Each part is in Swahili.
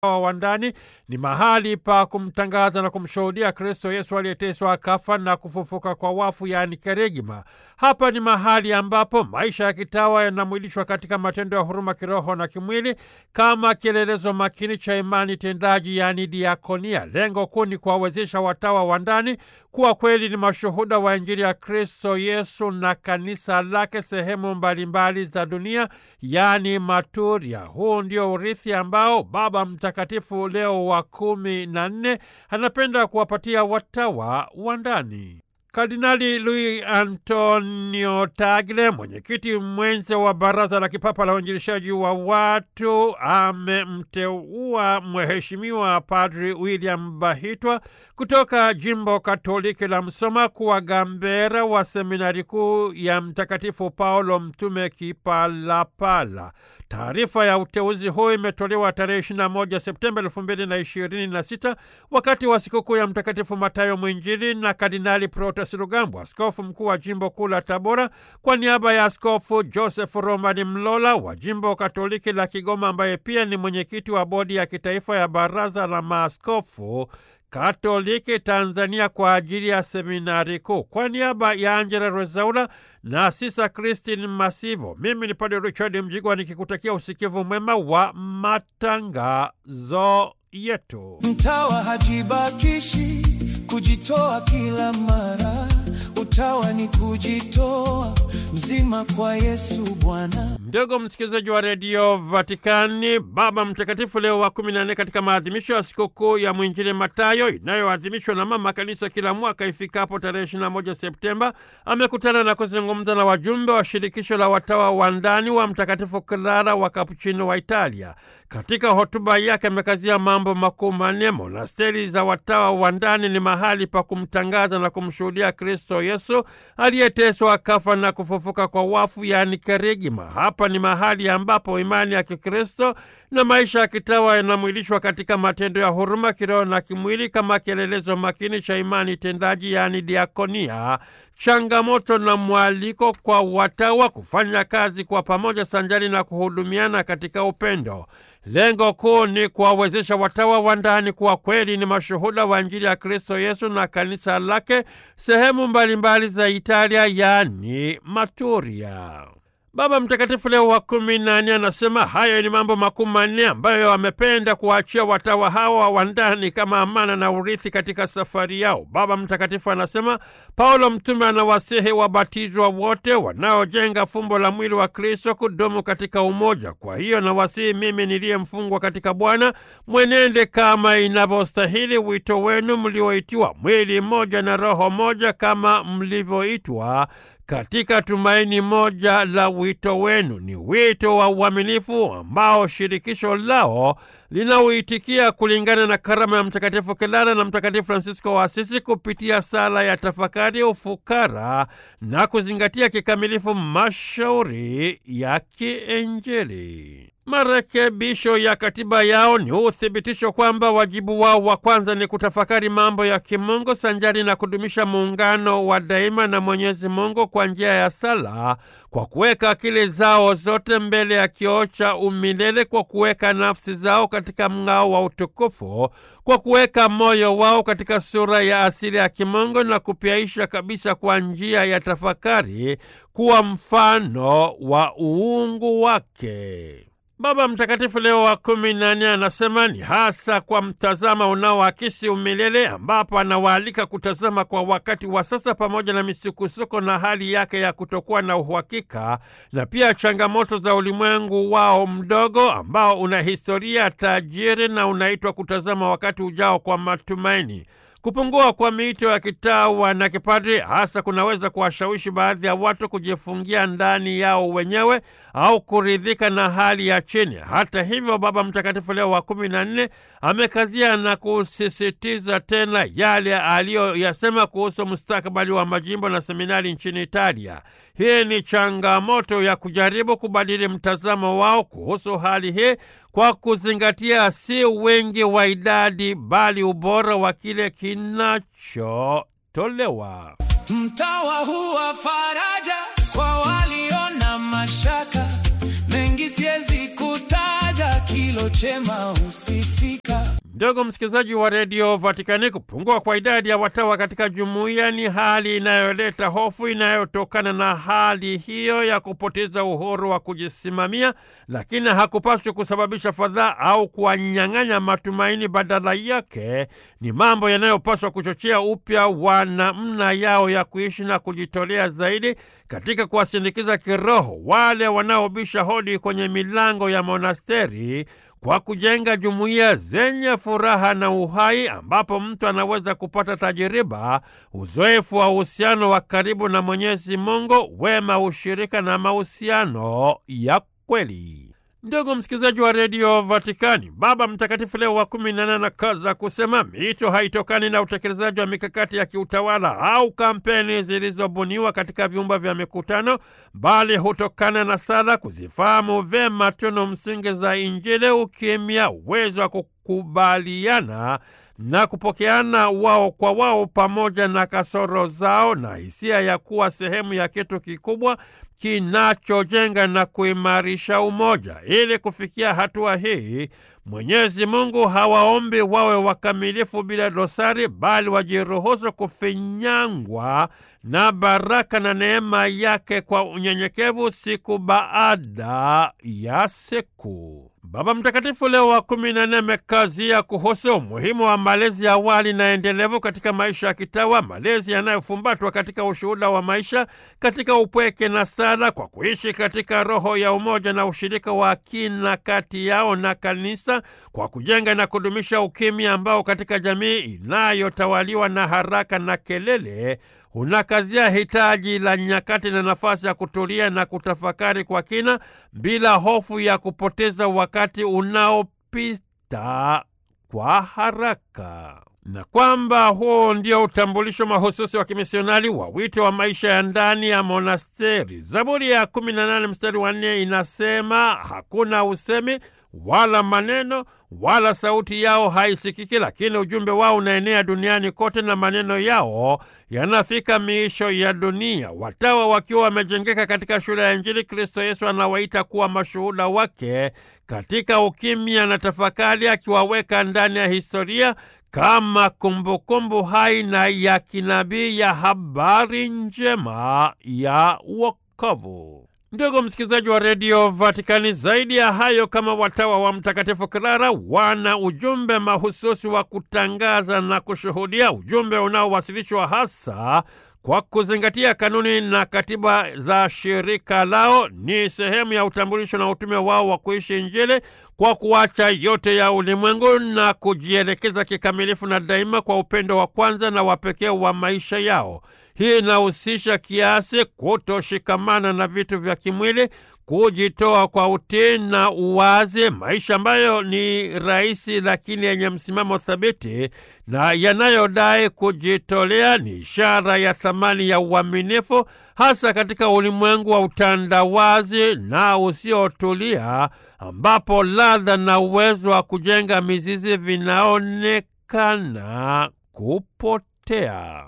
wa ndani ni mahali pa kumtangaza na kumshuhudia Kristo Yesu aliyeteswa akafa na kufufuka kwa wafu, yaani kerigma. Hapa ni mahali ambapo maisha ya kitawa yanamwilishwa katika matendo ya huruma kiroho na kimwili kama kielelezo makini cha imani tendaji, yaani diakonia. Lengo kuu ni kuwawezesha watawa wa ndani kuwa kweli ni mashuhuda wa Injili ya Kristo Yesu na kanisa lake sehemu mbalimbali za dunia, yaani maturia. Huu ndio urithi ambao Baba Mtakatifu Leo wa kumi na nne anapenda kuwapatia watawa wa ndani. Kardinali Luis Antonio Tagle, mwenyekiti mwenza wa Baraza la Kipapa la Uinjilishaji wa Watu, amemteua Mheshimiwa Padri William Bahitwa kutoka jimbo Katoliki la Msoma kuwa gambera wa seminari kuu ya Mtakatifu Paulo Mtume Kipalapala. Taarifa ya uteuzi huu imetolewa tarehe 21 Septemba 2026 wakati wa sikukuu ya Mtakatifu Matayo Mwinjili na Kardinali Protas Rugambwa, askofu mkuu wa jimbo kuu la Tabora, kwa niaba ya Askofu Joseph Romani Mlola wa jimbo Katoliki la Kigoma, ambaye pia ni mwenyekiti wa bodi ya kitaifa ya Baraza la Maaskofu Katoliki Tanzania kwa ajili ya seminari kuu. Kwa niaba ya Angela Rezaula na Sisa Christine Masivo, mimi ni Padre Richard Mjigwa nikikutakia usikivu mwema wa matangazo yetu. Mtawa hajibakishi kujitoa kila mara, utawa ni kujitoa mzima kwa Yesu Bwana. Ndugu msikilizaji wa redio Vatikani, Baba Mtakatifu Leo wa kumi na nne katika maadhimisho ya sikukuu ya mwinjili Matayo inayoadhimishwa na Mama Kanisa kila mwaka ifikapo tarehe 21 Septemba, amekutana na kuzungumza na wajumbe wa shirikisho la watawa wa ndani wa Mtakatifu Clara wa Kapuchino wa Italia. Katika hotuba yake amekazia mambo makuu manne. Monasteri za watawa wa ndani ni mahali pa kumtangaza na kumshuhudia Kristo Yesu aliyeteswa akafa na kufufuka kwa wafu, yaani kerigma. Hapa ni mahali ambapo imani ya Kikristo na maisha ya kitawa yanamwilishwa katika matendo ya huruma kiroho na kimwili kama kielelezo makini cha imani tendaji, yaani diakonia, changamoto na mwaliko kwa watawa kufanya kazi kwa pamoja sanjari na kuhudumiana katika upendo. Lengo kuu ni kuwawezesha watawa wa ndani kuwa kweli ni mashuhuda wa Injili ya Kristo Yesu na kanisa lake sehemu mbalimbali za Italia, yaani Maturia. Baba Mtakatifu Leo wa kumi na nne anasema hayo ni mambo makuu manne ambayo amependa kuwaachia watawa hawa wa ndani kama amana na urithi katika safari yao. Baba Mtakatifu anasema Paulo mtume anawasihi wabatizwa wote wanaojenga fumbo la mwili wa Kristo kudumu katika umoja. Kwa hiyo nawasihi mimi niliye mfungwa katika Bwana, mwenende kama inavyostahili wito wenu mlioitiwa, mwili mmoja na roho moja, kama mlivyoitwa katika tumaini moja la wito wenu. Ni wito wa uaminifu ambao shirikisho lao linauitikia kulingana na karama ya Mtakatifu Clara na Mtakatifu Fransisko wa Asisi kupitia sala ya tafakari, ufukara na kuzingatia kikamilifu mashauri ya kiinjili. Marekebisho ya katiba yao ni uthibitisho kwamba wajibu wao wa kwanza ni kutafakari mambo ya kimungu sanjari na kudumisha muungano wa daima na Mwenyezi Mungu kwa njia ya sala, kwa kuweka akili zao zote mbele ya kioo cha umilele, kwa kuweka nafsi zao katika mng'ao wa utukufu, kwa kuweka moyo wao katika sura ya asili ya kimungu na kupyaisha kabisa kwa njia ya tafakari kuwa mfano wa uungu wake. Baba Mtakatifu Leo wa kumi na nne anasema ni hasa kwa mtazama unaoakisi umilele, ambapo anawaalika kutazama kwa wakati wa sasa pamoja na misukosuko na hali yake ya kutokuwa na uhakika, na pia changamoto za ulimwengu wao mdogo ambao una historia tajiri na unaitwa kutazama wakati ujao kwa matumaini. Kupungua kwa miito ya kitawa na kipadri hasa kunaweza kuwashawishi baadhi ya watu kujifungia ndani yao wenyewe au kuridhika na hali ya chini. Hata hivyo, Baba Mtakatifu Leo wa kumi na nne amekazia na kusisitiza tena yale aliyoyasema kuhusu mustakabali wa majimbo na seminari nchini Italia. Hii ni changamoto ya kujaribu kubadili mtazamo wao kuhusu hali hii kwa kuzingatia si wingi wa idadi bali ubora wa kile kinachotolewa. Mtawa huwa faraja kwa walio na mashaka mengi, siwezi kutaja kilo lililo chema husifika. Ndugu msikilizaji wa redio Vatikani, kupungua kwa idadi ya watawa katika jumuiya ni hali inayoleta hofu inayotokana na hali hiyo ya kupoteza uhuru wa kujisimamia, lakini hakupaswi kusababisha fadhaa au kuwanyang'anya matumaini. Badala yake ni mambo yanayopaswa kuchochea upya wa namna yao ya kuishi na kujitolea zaidi katika kuwasindikiza kiroho wale wanaobisha hodi kwenye milango ya monasteri kwa kujenga jumuiya zenye furaha na uhai ambapo mtu anaweza kupata tajiriba, uzoefu wa uhusiano wa karibu na Mwenyezi Mungu, wema, ushirika na mahusiano ya kweli. Ndugu msikilizaji wa redio Vatikani, Baba Mtakatifu Leo wa kumi na nane anakaza kusema miito haitokani na utekelezaji wa mikakati ya kiutawala au kampeni zilizobuniwa katika vyumba vya mikutano, bali hutokana na sala, kuzifahamu vyema tunu msingi za Injili, ukimya, uwezo wa kukubaliana na kupokeana wao kwa wao pamoja na kasoro zao na hisia ya kuwa sehemu ya kitu kikubwa kinachojenga na kuimarisha umoja. Ili kufikia hatua hii, Mwenyezi Mungu hawaombi wawe wakamilifu bila dosari, bali wajiruhusu kufinyangwa na baraka na neema yake kwa unyenyekevu siku baada ya siku. Baba Mtakatifu Leo wa kumi na nne amekazia kuhusu umuhimu wa malezi ya awali na endelevu katika maisha ya kitawa, malezi yanayofumbatwa katika ushuhuda wa maisha, katika upweke na sala, kwa kuishi katika roho ya umoja na ushirika wa kina kati yao na kanisa, kwa kujenga na kudumisha ukimya ambao katika jamii inayotawaliwa na haraka na kelele unakazia hitaji la nyakati na nafasi ya kutulia na kutafakari kwa kina bila hofu ya kupoteza wakati unaopita kwa haraka, na kwamba huo ndio utambulisho mahususi wa kimisionari wa wito wa maisha ya ndani ya monasteri. Zaburi ya 18 mstari wa 4 inasema, hakuna usemi wala maneno wala sauti yao haisikiki, lakini ujumbe wao unaenea duniani kote na maneno yao yanafika miisho ya dunia. Watawa wakiwa wamejengeka katika shule ya Injili, Kristo Yesu anawaita kuwa mashuhuda wake katika ukimya na tafakari, akiwaweka ndani ya historia kama kumbukumbu hai na ya kinabii ya habari njema ya wokovu. Ndugu msikilizaji wa redio Vatikani, zaidi ya hayo, kama watawa wa Mtakatifu Clara wana ujumbe mahususi wa kutangaza na kushuhudia, ujumbe unaowasilishwa hasa kwa kuzingatia kanuni na katiba za shirika lao. Ni sehemu ya utambulisho na utume wao wa kuishi Injili kwa kuacha yote ya ulimwengu na kujielekeza kikamilifu na daima kwa upendo wa kwanza na wa pekee wa maisha yao. Hii inahusisha kiasi, kutoshikamana na vitu vya kimwili, kujitoa kwa utii na uwazi, maisha ambayo ni rahisi lakini yenye msimamo thabiti na yanayodai kujitolea. Ni ishara ya thamani ya uaminifu, hasa katika ulimwengu wa utandawazi na usiotulia, ambapo ladha na uwezo wa kujenga mizizi vinaonekana kupotea.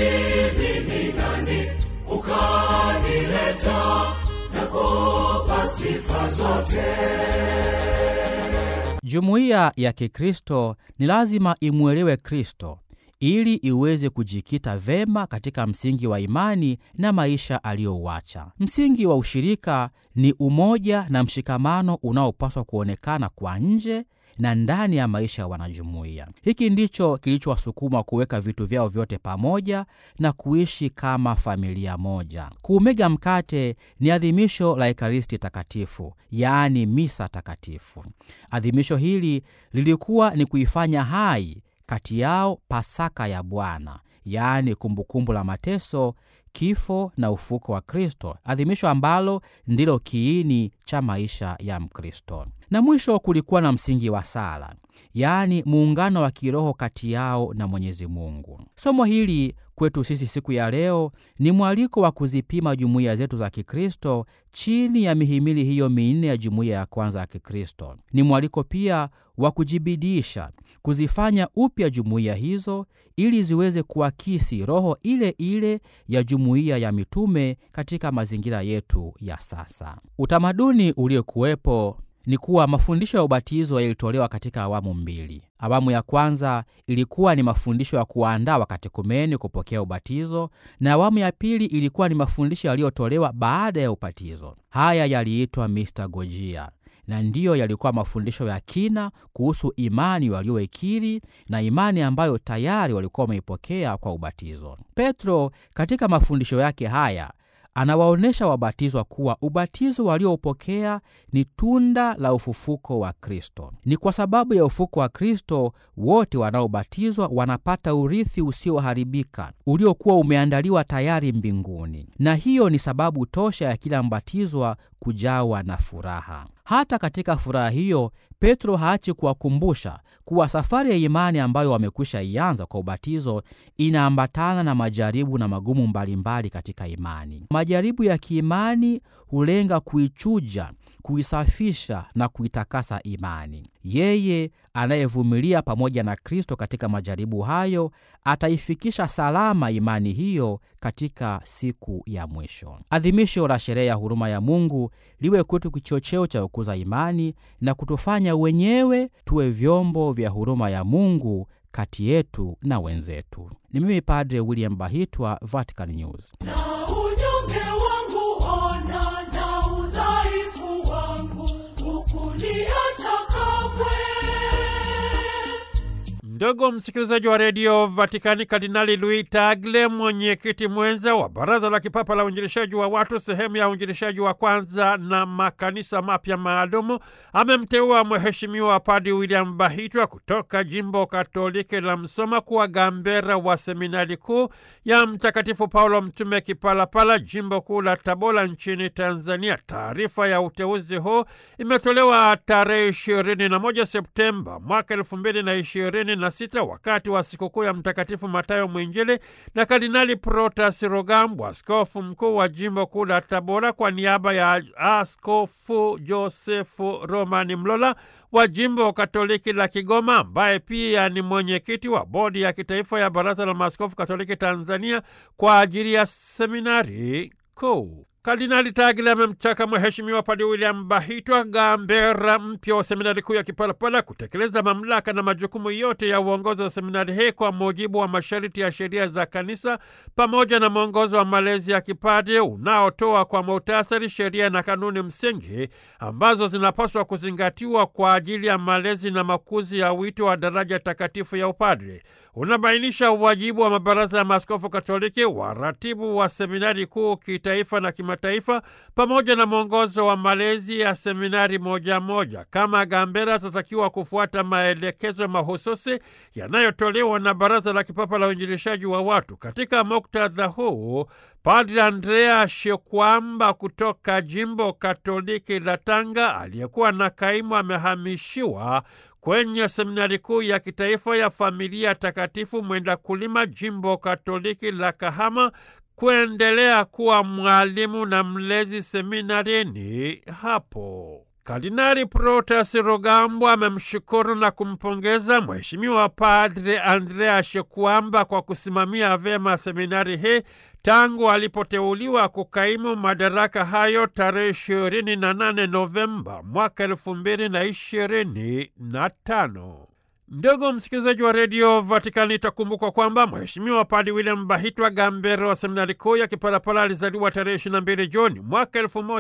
Jumuiya ya Kikristo ni lazima imwelewe Kristo ili iweze kujikita vema katika msingi wa imani na maisha aliyouacha. Msingi wa ushirika ni umoja na mshikamano unaopaswa kuonekana kwa nje na ndani ya maisha ya wanajumuiya. Hiki ndicho kilichowasukuma kuweka vitu vyao vyote pamoja na kuishi kama familia moja. Kuumega mkate ni adhimisho la Ekaristi Takatifu, yaani misa takatifu. Adhimisho hili lilikuwa ni kuifanya hai kati yao Pasaka ya Bwana, yaani kumbukumbu la mateso, kifo na ufuko wa Kristo, adhimisho ambalo ndilo kiini cha maisha ya Mkristo. Na mwisho kulikuwa na msingi wa sala, yaani muungano wa kiroho kati yao na Mwenyezi Mungu. Somo hili kwetu sisi siku ya leo ni mwaliko wa kuzipima jumuiya zetu za Kikristo chini ya mihimili hiyo minne ya jumuiya ya kwanza ya Kikristo. Ni mwaliko pia wa kujibidisha kuzifanya upya jumuiya hizo ili ziweze kuakisi roho ile ile ya jumuiya ya mitume katika mazingira yetu ya sasa. Utamaduni uliokuwepo ni kuwa mafundisho ya ubatizo yalitolewa katika awamu mbili. Awamu ya kwanza ilikuwa ni mafundisho ya kuwaandaa wakatekumeni kupokea ubatizo, na awamu ya pili ilikuwa ni mafundisho yaliyotolewa baada ya ubatizo. Haya yaliitwa mistagogia na ndiyo yalikuwa mafundisho ya kina kuhusu imani walioikiri na imani ambayo tayari walikuwa wameipokea kwa ubatizo. Petro katika mafundisho yake haya anawaonyesha wabatizwa kuwa ubatizo walioupokea ni tunda la ufufuko wa Kristo. Ni kwa sababu ya ufufuko wa Kristo wote wanaobatizwa wanapata urithi usioharibika uliokuwa umeandaliwa tayari mbinguni, na hiyo ni sababu tosha ya kila mbatizwa kujawa na furaha. Hata katika furaha hiyo, Petro haachi kuwakumbusha kuwa safari ya imani ambayo wamekwisha ianza kwa ubatizo inaambatana na majaribu na magumu mbalimbali katika imani. Majaribu ya kiimani hulenga kuichuja, kuisafisha na kuitakasa imani. Yeye anayevumilia pamoja na Kristo katika majaribu hayo ataifikisha salama imani hiyo katika siku ya mwisho. Adhimisho la sherehe ya huruma ya Mungu liwe kwetu kichocheo cha kukuza imani na kutufanya wenyewe tuwe vyombo vya huruma ya Mungu kati yetu na wenzetu. Ni mimi Padre William Bahitwa, Vatican News. na unyonge wangu ona na udhaifu wangu hukuniacha kamwe Ndugu msikilizaji wa redio Vatikani, Kardinali Luis Tagle, mwenyekiti mwenza wa Baraza la Kipapa la Uinjilishaji wa Watu, sehemu ya uinjilishaji wa kwanza na makanisa mapya maalumu, amemteua Mheshimiwa Padi William Bahitwa kutoka jimbo Katoliki la Msoma kuwa gambera wa seminari kuu ya Mtakatifu Paulo Mtume Kipalapala, jimbo kuu la Tabora nchini Tanzania. Taarifa ya uteuzi huu imetolewa tarehe 21 Septemba mwaka elfu mbili na ishirini na sita wakati wa sikukuu ya Mtakatifu Matayo Mwinjili na Kardinali Protas Rugambwa, askofu mkuu wa jimbo kuu la Tabora, kwa niaba ya Askofu Josefu Romani Mlola wa jimbo Katoliki la Kigoma, ambaye pia ni mwenyekiti wa bodi ya kitaifa ya Baraza la Maaskofu Katoliki Tanzania kwa ajili ya seminari kuu. Kardinali Tagle amemtaka Mheshimiwa Padi William Bahitwa, gambera mpya wa seminari kuu ya Kipalapala, kutekeleza mamlaka na majukumu yote ya uongozi wa seminari hii kwa mujibu wa masharti ya sheria za kanisa pamoja na mwongozo wa malezi ya kipade unaotoa kwa muhtasari sheria na kanuni msingi ambazo zinapaswa kuzingatiwa kwa ajili ya malezi na makuzi ya wito wa daraja takatifu ya upadre. Unabainisha uwajibu wa mabaraza ya maaskofu Katoliki, waratibu wa seminari kuu kitaifa na kimataifa, pamoja na mwongozo wa malezi ya seminari moja moja. Kama gambera, atatakiwa kufuata maelekezo mahususi yanayotolewa na Baraza la Kipapa la Uinjilishaji wa Watu. Katika muktadha huu, Padre Andrea Shekwamba kutoka jimbo Katoliki la Tanga, aliyekuwa na kaimu, amehamishiwa kwenye seminari kuu ya kitaifa ya Familia Takatifu Mwenda Kulima, jimbo Katoliki la Kahama, kuendelea kuwa mwalimu na mlezi seminarini hapo. Kardinali Protas Rugambwa amemshukuru na kumpongeza Mheshimiwa Padre Andrea Shekwamba kwa kusimamia vyema seminari hii tangu alipoteuliwa kukaimu madaraka hayo tarehe 28 Novemba mwaka elfu mbili na ishirini na tano. Ndugu msikilizaji wa redio Vatikani, itakumbukwa kwamba Mheshimiwa Padi William Bahitwa, gambero wa seminari kuu ya Kipalapala, alizaliwa tarehe 22 Juni mwaka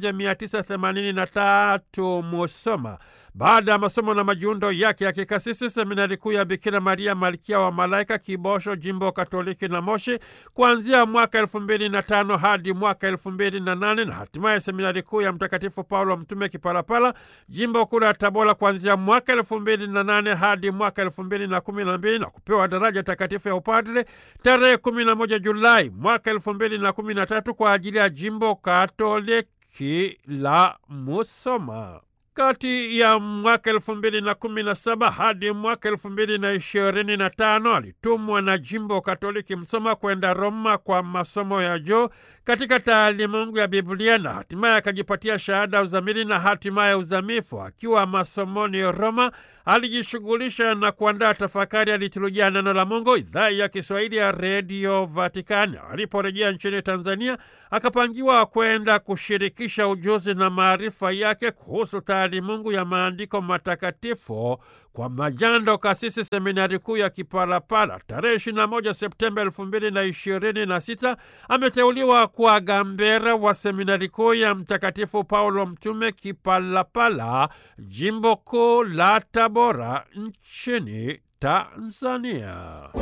1983 Musoma. Baada ya masomo na majiundo yake ya kikasisi seminari kuu ya Bikira Maria Malkia wa Malaika Kibosho, jimbo Katoliki la Moshi, kuanzia mwaka elfu mbili na tano hadi mwaka elfu mbili na nane na hatimaye seminari kuu ya Mtakatifu Paulo Mtume Kipalapala, jimbo kuu la Tabora, kuanzia mwaka elfu mbili na nane hadi mwaka elfu mbili na kumi na mbili na kupewa daraja takatifu ya upadre tarehe kumi na moja Julai mwaka elfu mbili na kumi na tatu kwa ajili ya jimbo Katoliki la Musoma. Kati ya mwaka elfu mbili na kumi na saba hadi mwaka elfu mbili na ishirini na tano alitumwa na jimbo Katoliki Msoma kwenda Roma kwa masomo ya juu katika taalimungu ya Biblia na hatimaye akajipatia shahada ya uzamili na hatimaye uzamifu. Akiwa masomoni Roma, alijishughulisha na kuandaa tafakari ya liturujia ya neno la Mungu, idhaa ya Kiswahili ya redio Vatikani. Aliporejea nchini Tanzania, akapangiwa kwenda kushirikisha ujuzi na maarifa yake kuhusu taalimungu ya maandiko matakatifu kwa majando kasisi seminari kuu ya Kipalapala. Tarehe 21 Septemba 2026 ameteuliwa kuwa gambera wa seminari kuu ya Mtakatifu Paulo Mtume Kipalapala, jimbo kuu la Tabora nchini Tanzania.